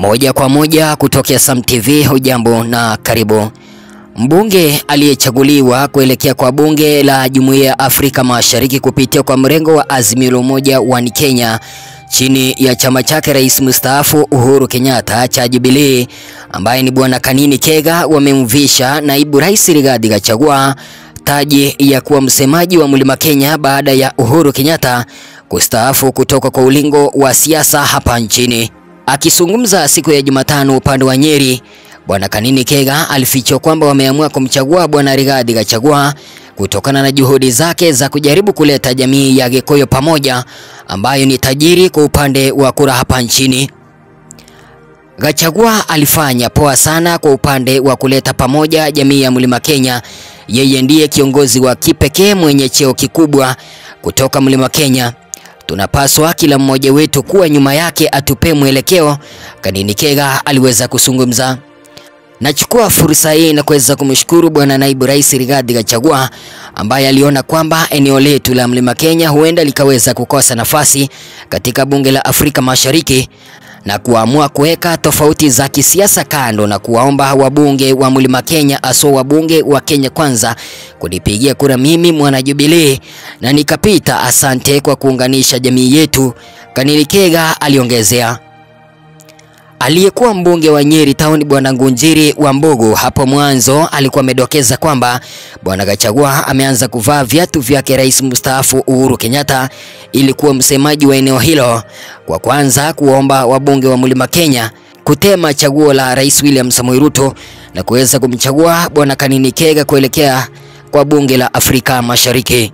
Moja kwa moja kutokea Sam TV, hujambo na karibu. Mbunge aliyechaguliwa kuelekea kwa bunge la Jumuiya ya Afrika Mashariki kupitia kwa mrengo wa Azimio la Umoja One Kenya chini ya chama chake Rais mstaafu Uhuru Kenyatta cha Jubilee, ambaye ni Bwana Kanini Kega, wamemvisha naibu rais Rigathi Gachagua taji ya kuwa msemaji wa Mlima Kenya baada ya Uhuru Kenyatta kustaafu kutoka kwa ulingo wa siasa hapa nchini. Akizungumza siku ya Jumatano upande wa Nyeri, Bwana Kanini Kega alifichwa kwamba wameamua kumchagua Bwana Rigathi Gachagua kutokana na juhudi zake za kujaribu kuleta jamii ya Gikuyu pamoja ambayo ni tajiri kwa upande wa kura hapa nchini. Gachagua alifanya poa sana kwa upande wa kuleta pamoja jamii ya Mlima Kenya. Yeye ndiye kiongozi wa kipekee mwenye cheo kikubwa kutoka Mlima Kenya. Tunapaswa kila mmoja wetu kuwa nyuma yake atupe mwelekeo, Kanini Kega aliweza kuzungumza. Nachukua fursa hii na kuweza kumshukuru Bwana Naibu Rais Rigathi Gachagua ambaye aliona kwamba eneo letu la Mlima Kenya huenda likaweza kukosa nafasi katika bunge la Afrika Mashariki na kuamua kuweka tofauti za kisiasa kando na kuwaomba wabunge wa Mlima Kenya hasa wabunge wa Kenya Kwanza kunipigia kura mimi mwana Jubilee na nikapita. Asante kwa kuunganisha jamii yetu, Kanini Kega aliongezea. Aliyekuwa mbunge wa Nyeri Town Bwana Ngunjiri wa Mbogo hapo mwanzo alikuwa amedokeza kwamba Bwana Gachagua ameanza kuvaa viatu vyake rais mstaafu Uhuru Kenyatta ili kuwa msemaji wa eneo hilo, kwa kwanza kuomba wabunge wa Mlima Kenya kutema chaguo la Rais William Samoei Ruto na kuweza kumchagua Bwana Kanini Kega kuelekea kwa bunge la Afrika Mashariki.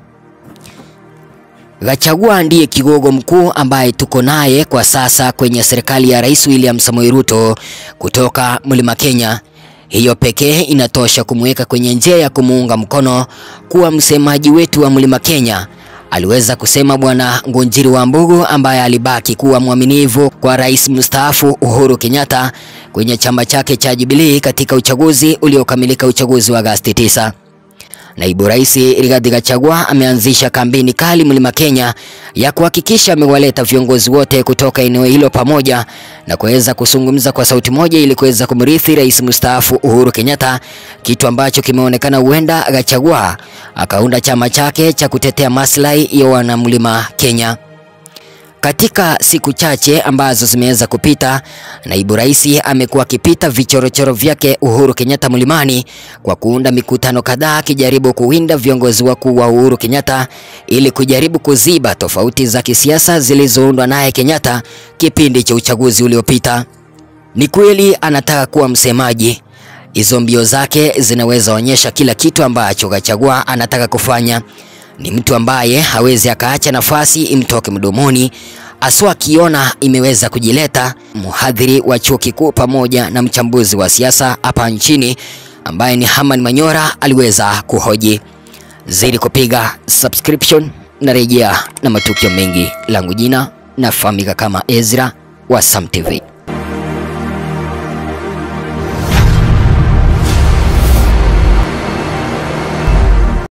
Gachagua ndiye kigogo mkuu ambaye tuko naye kwa sasa kwenye serikali ya Rais William Samoei Ruto kutoka Mlima Kenya. Hiyo pekee inatosha kumweka kwenye njia ya kumuunga mkono kuwa msemaji wetu wa Mlima Kenya, aliweza kusema Bwana Ngunjiri wa Mbogo ambaye alibaki kuwa mwaminifu kwa Rais mstaafu Uhuru Kenyatta kwenye chama chake cha Jubilee katika uchaguzi uliokamilika, uchaguzi wa Agosti 9. Naibu Rais Rigathi Gachagua ameanzisha kampeni kali Mlima Kenya ya kuhakikisha amewaleta viongozi wote kutoka eneo hilo pamoja na kuweza kuzungumza kwa sauti moja ili kuweza kumrithi Rais mstaafu Uhuru Kenyatta, kitu ambacho kimeonekana huenda Gachagua akaunda chama chake cha kutetea maslahi ya wana Mlima Kenya. Katika siku chache ambazo zimeweza kupita, naibu rais amekuwa akipita vichorochoro vyake Uhuru Kenyatta mlimani kwa kuunda mikutano kadhaa akijaribu kuwinda viongozi wakuu wa Uhuru Kenyatta ili kujaribu kuziba tofauti za kisiasa zilizoundwa naye Kenyatta kipindi cha uchaguzi uliopita. Ni kweli anataka kuwa msemaji. Hizo mbio zake zinaweza onyesha kila kitu ambacho Gachagua anataka kufanya. Ni mtu ambaye hawezi akaacha nafasi imtoke mdomoni, aswa akiona imeweza kujileta. Mhadhiri wa chuo kikuu pamoja na mchambuzi wa siasa hapa nchini ambaye ni Herman Manyora aliweza kuhoji. Zidi kupiga subscription na rejea na matukio mengi. Langu jina nafahamika kama Ezra wa Sam TV.